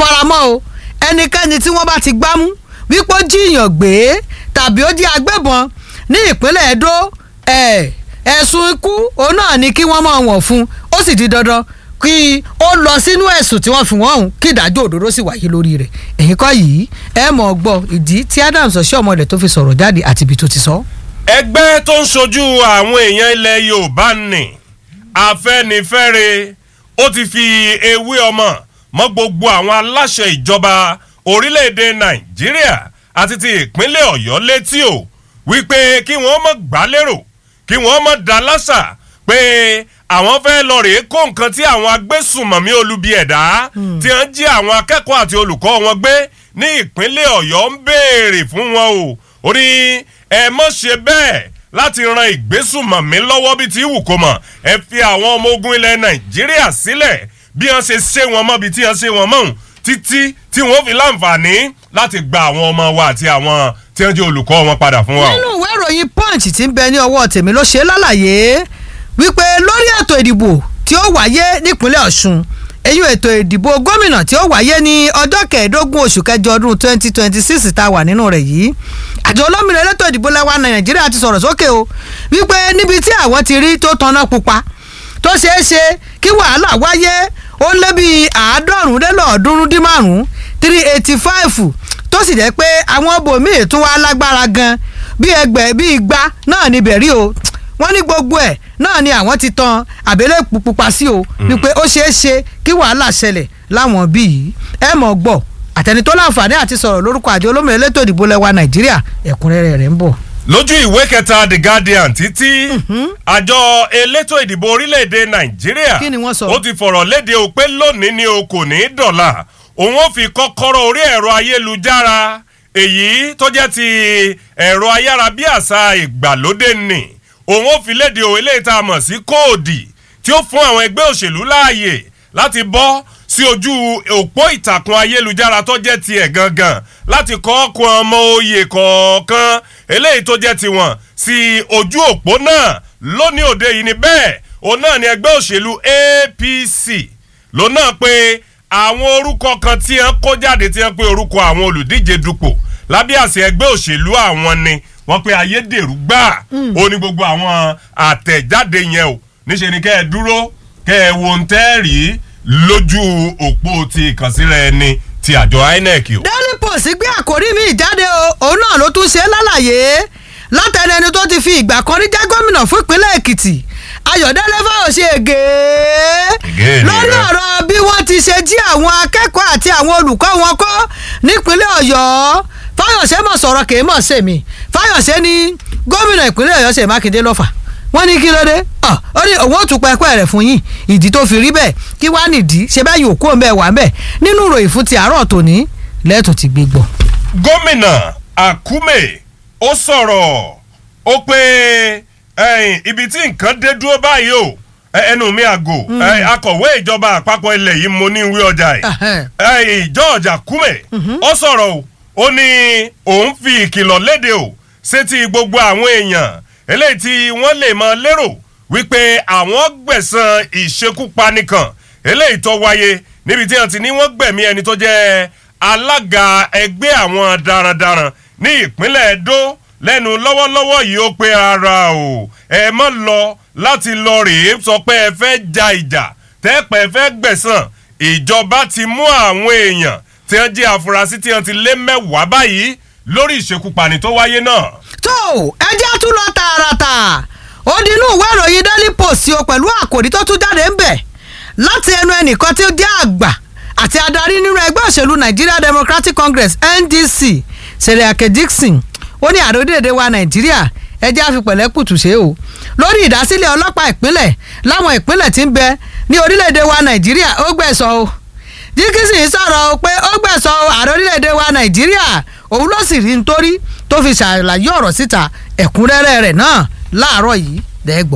faramọ́ o ẹnikẹ́ni tí wọ́n bá ti gbámú wípé ó jíyàn gbé tàbí ó jí agbébọn ní ìpínlẹ̀ Edo ẹ̀ ẹ̀sùn ikú òun náà ni kí wọ́n máa wọ̀n fún ó sì di dandan kí ó lọ sínú ẹ̀sùn tí wọ́n fi wọ́n hùn kí ìdájọ́ òdodo sì wáyé lórí rẹ̀ èyí kọ́ yìí ẹ mọ̀ gbọ́ ìdí tí Adams Oshiomhole tó fi sọ̀rọ̀ jáde àti ibi tó ti sọ. ẹgbẹ́ tó ń ṣojú àwọn èèyàn ilẹ̀ Yorùbá nì Afẹ́nifẹ́re ó ti fi ewé ọmọ mọ́ gbogbo àwọn aláṣẹ ìjọba orílẹ̀-èdè Nàìjíríà àti ti ìpínlẹ̀ Ọ̀yọ́ létí o wípé kí wọ́n mọ̀ gbá lérò kí wọ́n mọ̀ dá lásà pé àwọn fẹ́ lọ rèé kó nǹkan tí àwọn agbésùnmọ̀mí olubi ẹ̀dá tí wọ́n jí àwọn akẹ́kọ̀ọ́ àti olùkọ́ wọn gbé ní ìpínlẹ̀ Ọ̀yọ́ ń béèrè fún wọn o ó ní ẹ mọ̀ ṣe bẹ́ẹ̀ láti ran ìgbésùnmọ̀mí lọ́wọ́ bí ti wù kó mọ̀ ẹ fi àwọn ọmọ ogun ilẹ̀ Nàìjíríà sílẹ̀ bí wọ́n ṣe ṣe wọn mọ́ bí tí wọ́n ṣe wọn mọ́ òun títí tí wọ́n fi láǹfààní láti gba àwọn ọmọ wa àti àwọn tí wọ́n jẹ́ olùkọ́ wọn padà fún wa o. nínú ìwé ìròyìn punch tí ń bẹ ní ọwọ́ tèmi ló ṣe lálàyé wípé lórí ètò ìdìbò tí ó wáyé nípínlẹ̀ Ọ̀ṣun èyí ètò ìdìbò gómìnà tí ó wáyé ní ọjọ́ kẹẹ̀ẹ́dógún oṣù kẹjọ ọdún twenty twenty six tá a wà nínú rẹ̀ yìí àjọ olómìnira elétò ìdìbò lẹ́wà Nàìjíríà ti sọ̀rọ̀ sókè o wípé níbi tí àwọn ti rí tó tanná pupa tó ṣeé ṣe kí wàhálà wáyé ó lé bíi àádọ́rùn lélọ́ọ̀ọ́dúnrún dín márùn-ún three eighty five tó sì jẹ́ pé àwọn bòmíì tún wá lágbára gan bí ẹgbẹ́ bí igba náà níbẹ̀ rí o wọ́n ní gbogbo ẹ̀ náà ni àwọn ti tan àbẹ̀lẹ̀ pupa sí o wípé ó ṣeé ṣe kí wàhálà ṣẹlẹ̀ láwọn bíi ẹ mọ̀ gbọ́ àtẹni tó láǹfààní àti sọ̀rọ̀ lórúkọ àjọ olómìnira elétò ìdìbò lẹ́wà Nàìjíríà ẹ̀kúnrẹ́rẹ́ rẹ̀ ń bọ̀. lójú ìwé kẹta The Guardian títí àjọ elétò ìdìbò orílẹ̀-èdè Nàìjíríà Kí ni wọ́n sọ? ó ti fọ̀rọ̀ léde o pé lónìí ni o kò ní í dọ̀là òun ó fi kọ́kọ́rọ́ orí ẹ̀rọ ayélujára èyí tó jẹ́ ti ẹ̀rọ ayárabíàṣá ìgbàlódé nì òun ó fi léde o eléyìí tá a mọ̀ sí kóòdì tí ó fún àwọn ẹgbẹ́ òṣèlú láàyè láti bọ́ sí ojú òpó ìtàkùn ayélujára tó jẹ́ tiẹ̀ gangan láti kọ́ ọkùn ọmọ oyè kọ̀ọ̀kan eléyìí tó jẹ́ tiwọn sí ojú òpó náà lónìí òde yìí ni bẹ́ẹ̀ òun náà ni ẹgbẹ́ òṣèlú APC lòun náà pé àwọn orúkọ kan tí wọ́n kó jáde tí wọ́n pé orúkọ àwọn olùdíje dupò lábẹ́ àṣẹ ẹgbẹ́ òṣèlú àwọn ni wọ́n pe ayédèrú gbáà ó ní gbogbo àwọn àtẹ̀jáde yẹn o níṣẹ́ ni kẹ́ ẹ dúró kẹ́ ẹ wo ń tẹ́ rí lójú òpó ti ìkànsíra ẹni ti àjọ INEC o. Daily Post gbé àkórí mi jáde o òun náà ló tún ṣe lálàyé látẹnu ẹni tó ti fi ìgbà kan rí jẹ́ gómìnà fún ìpínlẹ̀ Èkìtì Ayọ̀délé Fáyọ̀ṣe ègé Ègé ni lórí rẹ. ọ̀rọ̀ bí wọ́n ti ṣe jí àwọn akẹ́kọ̀ọ́ àti àwọn olùkọ́ wọn kọ́ nípínlẹ̀ Ọ̀yọ́ Fáyọ̀ṣe mọ̀ sọ̀rọ̀ kì í mọ̀ sèmi Fáyọ̀ṣe ní gómìnà ìpínlẹ̀ Ọ̀yọ́ Ṣèyí Mákindé lọ́fà wọ́n ní kí ló dé Ọ̀, ó ní òun ò tún pẹ́pẹ́ rẹ̀ fún yín ìdí tó fi rí bẹ́ẹ̀ kí wàá nìdí ṣe bẹ́ẹ̀ yóò kó ń bẹ́ẹ̀ wà ń bẹ́ẹ̀ nínú ìròyìn fún ti àárọ̀ tòní lẹ́tùn ti gbé gbọ́. gómìnà Akume ó sọ̀rọ̀ ó pé ẹ̀yìn, ibi tí nǹkan dé dúró báyìí o ẹ- ẹnu mi àgò ẹ, akọ̀wé ìjọba àpapọ̀ ilẹ̀ yìí mo ní ìwé ọjà yìí Ẹhẹ́n. ẹ̀yìn, George Akume ó sọ̀rọ̀ o ó ní òun fi ìkìlọ̀ léde o sétí gbogbo àwọn èèyàn eléyìí tí wọ́n lè mọ lérò wípé àwọn gbẹ̀san ìṣekúpani kan eléyìí tó wáyé níbi tí wọ́n ti ní wọ́n gbẹ̀mí ẹni tó jẹ́ alága ẹgbẹ́ àwọn darandaran ní ìpínlẹ̀ Edo lẹ́nu lọ́wọ́lọ́wọ́ yìí ó pé ara o ẹ mọ́ lọ láti lọ rèé sọ pé ẹ fẹ́ ja ìjà tẹ́pẹ́ fẹ́ gbẹ̀san ìjọba ti mú àwọn èèyàn tí wọ́n jẹ́ àfúrásì tí wọ́n ti lé mẹ́wàá báyìí lórí ìṣekúpani tó wáyé náà. tó ẹjẹ́ tún lọ tààràtà ó di inú ìwé ìròyìn Daily Post o pẹ̀lú àkòrí tó tún jáde ń bẹ̀ láti ẹnu ẹnìkan tí ó jẹ́ àgbà àti adarí nínú ẹgbẹ́ òṣèlú Nigeria Democratic Congress NDC Seriake Dixon ó ní ààrẹ orílẹ̀-èdè wa Nàìjíríà ẹjẹ́ àfipẹ̀lẹ́ kùtù ṣe o lórí ìdásílẹ̀ ọlọ́pàá ìpínlẹ̀ láwọn ìpínlẹ̀ tí ń bẹ ní orílẹ̀-èdè wa Nàìjíríà ó gbẹ̀sọ̀ o Dixon sọ̀rọ̀ pé ó gbẹ̀sọ̀ ààrẹ orílẹ̀-èdè wa Nàìjíríà òun ló sì rí nítorí tó fi ṣàlàyé ọ̀rọ̀ síta ẹ̀kúnrẹ́rẹ́ rẹ̀ náà láàárọ̀ yìí dẹ́gbọ̀.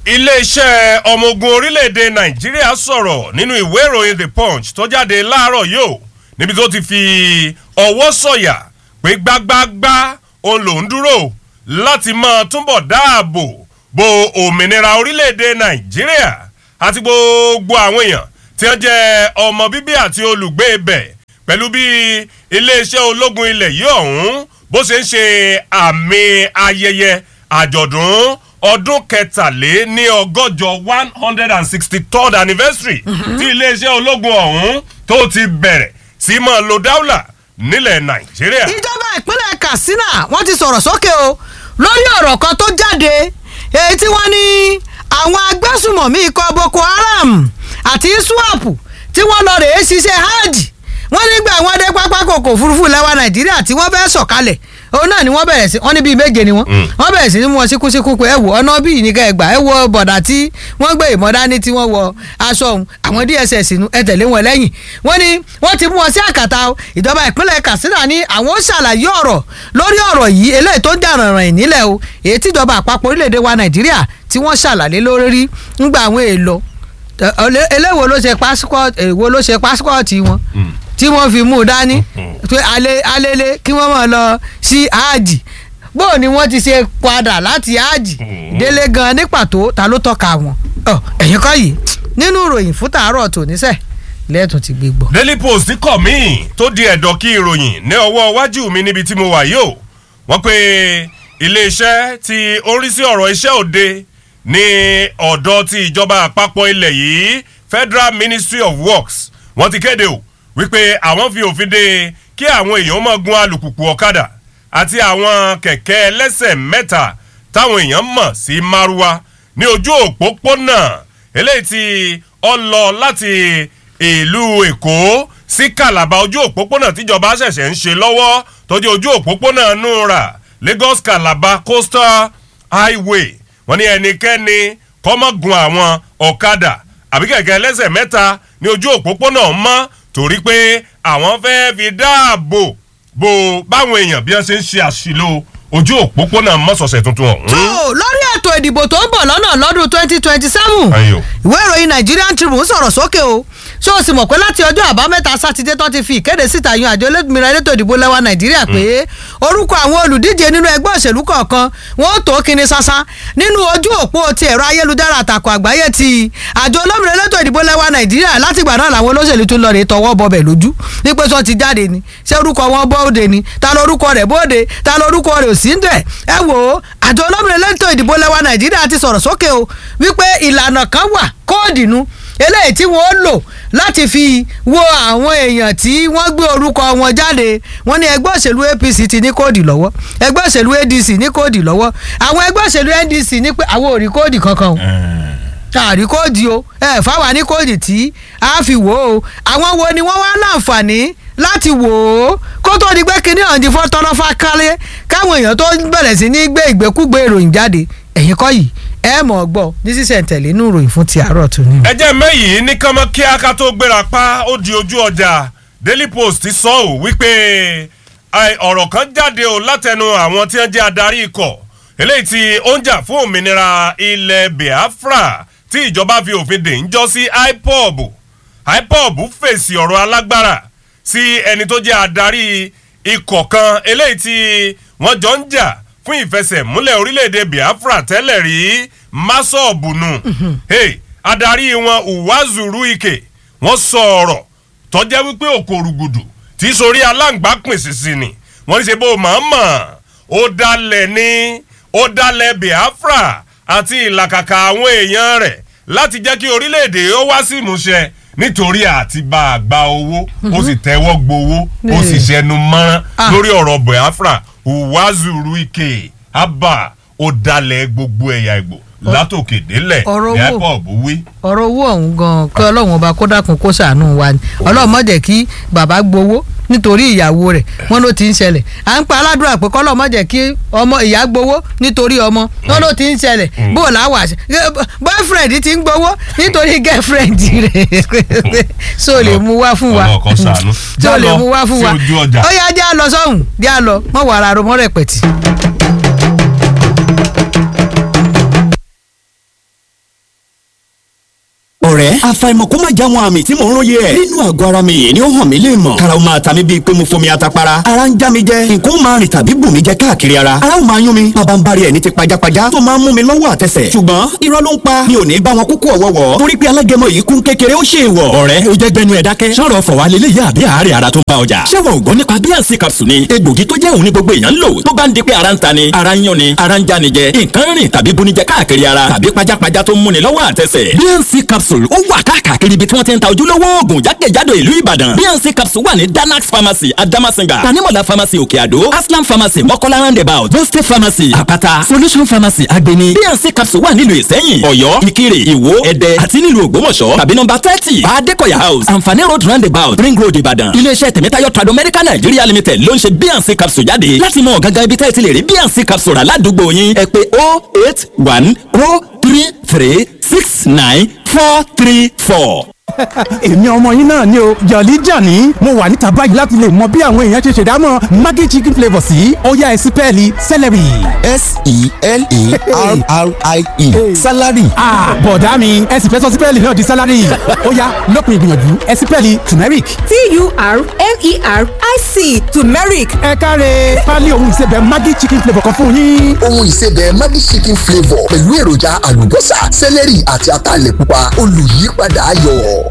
iléeṣẹ́ ọmọ ogun orílẹ̀-èdè nàìjíríà sọ̀rọ̀ nínú ìwé ìròyìn the punch tó jáde láàárọ̀ yìí o níbi tó ti fi ọwọ́ sọ̀yà pé gbágbágbá òun lòún dúró láti máa túbọ̀ dáàbò bo òmìnira orílẹ̀-èdè nàìjíríà àti gbogbo àwọn èèyàn tí wọ́n jẹ́ ọmọ bíbí àti olùgbé ibẹ̀ pẹ̀lú bí iléeṣẹ́ ológun ilẹ̀ yìí ọ̀hún bó ṣe ń ṣe àmì ayẹyẹ àjọ̀dún ọdún kẹtàlé ní ọgọ́jọ one hundred and sixty third anniversary tí iléeṣẹ́ ológun ọ̀hún tó ti bẹ̀rẹ̀ sí máa lo dáúlà nílẹ̀ nàìjíríà. ìjọba ìpínlẹ̀ katsina wọ́n ti sọ̀rọ̀ sókè o lórí ọ̀rọ̀ kan tó jáde èyí tí wọ́n ní àwọn agbésùmọ̀mí ikọ̀ boko haram àti iswap tí wọ́n lọ rèé ṣiṣẹ́ hajj wọ́n nígbà wọn dé pápákọ̀ òfurufú lẹ́wà nàìjíríà tí wọ́n fẹ́ sọ̀kalẹ̀ òun náà ni wọ́n bẹ̀rẹ̀ sí wọ́n ní bíi méje ni wọ́n wọ́n bẹ̀rẹ̀ sí ní mú wọn síkúsíkú pé ẹ wò ọ̀nà bíi nìkan ẹgbà ẹ wo bọ̀dà tí wọ́n gbé ìmọ̀ dání tí wọ́n wọ aṣọ ọ̀hún àwọn dss nu ẹ tẹ̀lé wọn lẹ́yìn wọ́n ní wọ́n ti mú wọn sí àkàtà o ìjọba ìpínlẹ̀ katsina ní àwọn ó ṣàlàyé ọ̀rọ̀ lórí ọ̀rọ̀ yìí eléyìí tó ń jà rànràn ìnílẹ̀ o èyí tíjọba àpapọ̀ orílẹ̀-èdè wa nàìjíríà tí wọ́n ṣàlàyé lórí ńgbà àwọn èèlò eléwo ló ṣe pásíkọ̀tì èwo ló ṣe pásíkọ̀tì wọn tí wọ́n fi mú un dání pé alele kí wọ́n máa lọ sí áàjì bó ni wọ́n ti ṣe padà láti áàjì délé gan ní pàtó ta ló tọ́ka wọn ẹ̀yìn kọ́ yìí nínú ìròyìn fún tàárọ̀ tòníṣẹ́ lẹ́ẹ̀tún ti gbé gbọ́. daily post kọ̀ mí tó di ẹ̀dọ̀ kí ìròyìn ní ọwọ́ iwájú mi níbi tí mo wà yìí o wọ́n pe iléeṣẹ́ tí ó ń rí sí ọ̀rọ̀ iṣẹ́ òde ní ọ̀dọ̀ ti ìjọba àpapọ̀ ilẹ̀ yìí federal ministry of works wọ́n ti kéde o wípé àwọn fi òfin de kí àwọn èèyàn máa gun alùpùpù ọ̀kadà àti àwọn kẹ̀kẹ́ ẹlẹ́sẹ̀ mẹ́ta táwọn èèyàn mọ̀ sí márúwá ní ojú òpópónà eléyìí tí ó lọ láti ìlú èkó sí kàlàbà ojú òpópónà tíjọba ṣẹ̀ṣẹ̀ ń ṣe lọ́wọ́ tọ́jú ojú òpópónà nura lagos calabar coastal highway wọ́n ní ẹnikẹ́ni kọ́mọ́gun àwọn ọ̀kadà àbí kẹ̀kẹ́ ẹlẹ́sẹ̀ mẹ́ta ní ojú òpópónà mọ́ torí pé àwọn fẹ́ẹ́ fi dáàbò bo báwọn èèyàn bí wọ́n ṣe ń ṣe àṣìlò ojú òpópónà mọ́sọ̀ọ̀sẹ̀ tuntun ọ̀hún. tó lórí ètò ìdìbò tó ń bọ̀ lọ́nà lọ́dún twenty twenty seven ìwé ìròyìn nigerian tribune sọ̀rọ̀ sókè o ṣé o sì mọ̀ pé láti ọjọ́ àbámẹ́ta sátidé tó ti fi ìkéde síta yan àjọ olómìnira elétò ìdìbò lẹ́wà nàìjíríà pé orúkọ àwọn olùdíje nínú ẹgbẹ́ òṣèlú kọ̀ọ̀kan wọn ó tó kíni sásá nínú ojú òpó ti ẹ̀rọ ayélujára àtàkùn àgbáyé ti àjọ olómìnira elétò ìdìbò lẹ́wà nàìjíríà látìgbà náà làwọn olóṣèlú tún lọ rè tọwọ́ bọbẹ̀ lójú wípé sọ ti jáde ni ṣé orúkọ wọn bóde ni ta lórúkọ rẹ̀ bóde ta lórúkọ rẹ̀ ò sí ń dẹ̀ ẹ wò ó àjọ olómìnira elétò ìdìbò lẹ́wà nàìjíríà ti sọ̀rọ̀ sókè o wípé ìlànà kan wà kóòdì nu eléyìí tí wọ́n lò láti fi wo àwọn èèyàn tí wọ́n gbé orúkọ wọn jáde wọ́n ní ẹgbẹ́ òṣèlú apc ti ní kóòdì lọ́wọ́ ẹgbẹ́ òṣèlú adc ní kóòdì lọ́wọ́ àwọn ẹgbẹ́ òṣèlú ndc ní pé àwọn ò rí kóòdì kankan o àrí kóòdì o ẹ fáwa ní kóòdì tí a fi wò ó àwọn wo ni wọ́n wá láǹfààní láti wò ó kó tó di pé kíní ọ̀ǹdí fọ́ tọ́lọ́fà kálẹ̀ káwọn èèyàn tó bẹ̀rẹ̀ sí ní gbé ìgbékúgbé ìròyìn jáde ẹ̀yìn kọ́ yìí ẹ mọ̀ gbọ́ ní sísẹ̀ntẹ̀lé inú ìròyìn fún ti àárọ̀ tó ní. ẹ jẹ́ mẹ́yìí ní kánmọ́ kí aka tó gbéra pa ó di ojú ọjà daily post sọ ọ́ wípé ọ̀rọ̀ kan jáde o látẹnu àwọn tí wọ́n jẹ́ adarí ikọ̀ eléyìí tí ó ń jà fún òmìnira ilẹ̀ biafra tí ìjọba fi òfin dè ń jọ sí ipob ipob fèsì ọ̀rọ̀ alágbára sí ẹni tó jẹ́ adarí ikọ̀ kan eléyìí tí wọ́n jọ ń jà fún ìfẹsẹ̀múlẹ̀ orílẹ̀-èdè biafra tẹ́lẹ̀ rí masọ̀bùnù hey, adarí wọn uwazuru ike wọ́n sọ ọ̀rọ̀ tọ́jẹ́ wípé òkòrùgùdù tí sórí aláǹgbá pín sísì ni wọ́n ní ṣe bó mọ̀ọ́mọ̀ ó dalẹ̀ ní ó dalẹ̀ biafra àti ìlàkàkà àwọn èèyàn rẹ̀ láti jẹ́ kí orílẹ̀-èdè ó wá sí ìmúṣẹ nítorí àti bá a gba owó ó sì tẹ́wọ́ gbowó ó sì ṣẹnu mọ́rán lórí ọ̀rọ̀ biafra uwazuru ike abba ó dalẹ̀ gbogbo ẹ̀yà ìgbò látòkè délẹ̀ ọ̀rọ̀ ní owó. ipob wí. ọ̀rọ̀ owó ọ̀hún gan-an kí ọlọ́run ọba kó dákun kó ṣàánú wa ni ọlọ́run má jẹ́ kí bàbá gbowó nítorí ìyàwó rẹ̀ wọ́n ló ti ń ṣẹlẹ̀ à ń pa aládùúrà pé kọ́lọ́ má jẹ́ kí ọmọ ìyá gbowó nítorí ọmọ wọ́n ló ti ń ṣẹlẹ̀ bó o láwà ṣe boyfriend ti ń gbowó nítorí girlfriend rẹ̀ so lè mú wá fún wa Ọlọ́run kó ṣàánú. so lè Já lọ mú wá fún sí wa ojú ọjà. ó yá já lọ sọ́hùn já lọ mọ́ wàrà romọ́ rẹpẹ̀tì. ọ̀rẹ́ ọ̀rẹ́ àfàìmọ̀ kó má já wọn àmì tí mò ń róye ẹ̀ nínú àgọ́ ara mi yìí ni ó hàn mí lè mọ̀ kára ó máa ta mí bíi pé mo fomi atapara ara ń já mi jẹ nǹkan ó máa rìn tàbí bù mí jẹ káàkiri ara ara ó máa yún mi bàbá ń bari ẹ̀ ní ti pajápajá tó máa ń mú mi lọ́wọ́ àtẹsẹ̀ ṣùgbọ́n irọ́ ló ń pa mi ò ní bá wọn kúkú ọ̀wọ́wọ́ torí pé alágẹmọ yìí kún kékeré ó ṣe ìwọ̀ ọ̀rẹ́ ó jẹ́ gbẹnu ẹ̀ dákẹ́ sọ̀rọ̀ fọ̀wá lélẹ̀ yá àbí àárẹ̀ ara tó ń bá ọjà ṣé wọn ò gbọ́ nípa bíànsì capsule ni egbògi tó jẹ́ òun ní gbogbo èèyàn ń lò tó bá ń di pé ara ń ta ni ara ń yún ni ara ń já ni jẹ nǹkan rìn tàbí bunijẹ káàkiri ara tàbí pajápajá tó ń múni lọ́wọ́ àtẹsẹ̀ bíànsì capsule ó wà káàkiri ibi tí wọ́n ti ń ta ojúlówó oògùn jákèjádò ìlú ìbàdàn bíànsì capsule wà ní danax pharmacy adamasinga tanimola pharmacy òkè àdó aslam pharmacy mọ́kọ́lá roundabout boste pharmacy àpáta solution pharmacy agbeni bíànsì capsule wà nílùú ìsẹ́yìn ọ̀yọ́ ìkirè ìwó ẹdẹ àti nílùú ògbómọ̀ṣọ́ tàbí nọ́mbà thirty adékọ̀yà house àǹfààní road roundabout ring road ìbàdàn iléeṣẹ́ tẹ̀mẹ́tayọ̀ trado medical nigeria limited ló ń ṣe bíànsì capsule jáde láti mọ gangan ibi tẹ́ ẹ ti lè rí bíànsì capsule rà ládùúgbò yín ẹ pé oh eight one oh three three six nine four three four èmi ọmọ yín náà ni o jọ̀lí jọ̀ní mo wà níta báyìí láti lè mọ bí àwọn èèyàn ṣe ṣèdámọ̀ maggi chicken flavour sí ọ̀yá ẹ̀sìn pẹ́ẹ́lí celery. s-e-l-e-r-r-i-e salary. bọ̀dá mi ẹ̀sìn fẹ́ sọ sí pẹ́ẹ́lí náà di salary ọ̀yá lópin ìgbìyànjú ẹ̀sìn pẹ́ẹ́lí turmeric. t-u-r-m-e-r-i-c turmeric ẹ káre pálí ohun ìsebẹ̀ maggi chicken flavour kan fún yín. ohun ìsebẹ̀ maggi chicken flavour pẹ̀lú èròjà àlùbọ́sà sẹ́lẹ̀rì àti ataalẹ̀ pupa olùyípadà ayọ̀.